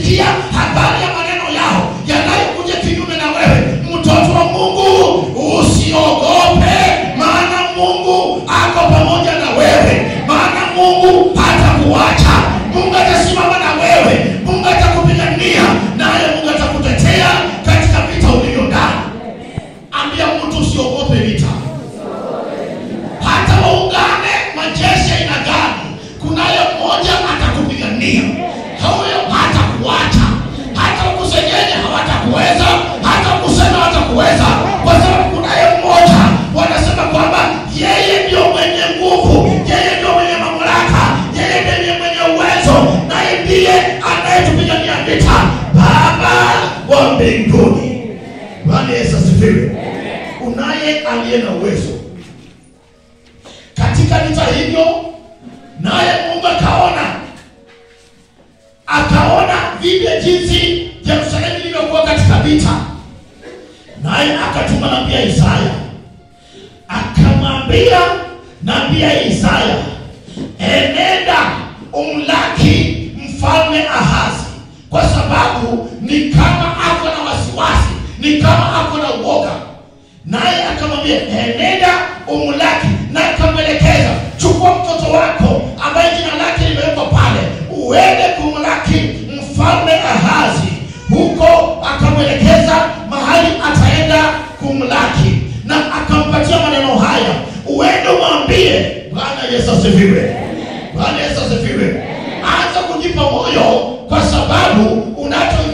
ukisikia habari ya maneno yao yanayokuja kinyume na wewe mtoto wa mungu usiogope maana mungu ako pamoja na wewe maana mungu hatakuacha mungu atasimama na wewe mungu atakupigania naye mungu atakutetea katika vita ulivyo ndani ambia mtu usiogope vita hata waungane majeshi ya aina gani kunaye mmoja atakupigania huyo hatakuacha hata ukusenyenye hawatakuweza hata kusema hawatakuweza kwa sababu kunaye mmoja wanasema kwamba yeye ndio mwenye nguvu yeye ndio mwenye mamlaka yeye ndiye mwenye uwezo naye ndiye anayetupigania vita baba wa mbinguni bwana yesu asifiwe unaye aliye na uwezo katika vita hivyo naye mungu akaona akaona vile jinsi yerusalemu ilivyokuwa katika vita naye akatuma nambia isaya akamwambia nambia isaya enenda umlaki mfalme ahazi kwa sababu ni kama ako na wasiwasi ni kama ako na uoga naye akamwambia enenda umlaki na akamwelekeza chukua mtoto wako ambaye jina lake limewekwa pale uende kumlaki mfalme ahazi huko akamwelekeza mahali ataenda kumlaki na akampatia maneno haya uende umwambie bwana yesu asifiwe bwana yesu asifiwe anza kujipa moyo kwa sababu unacho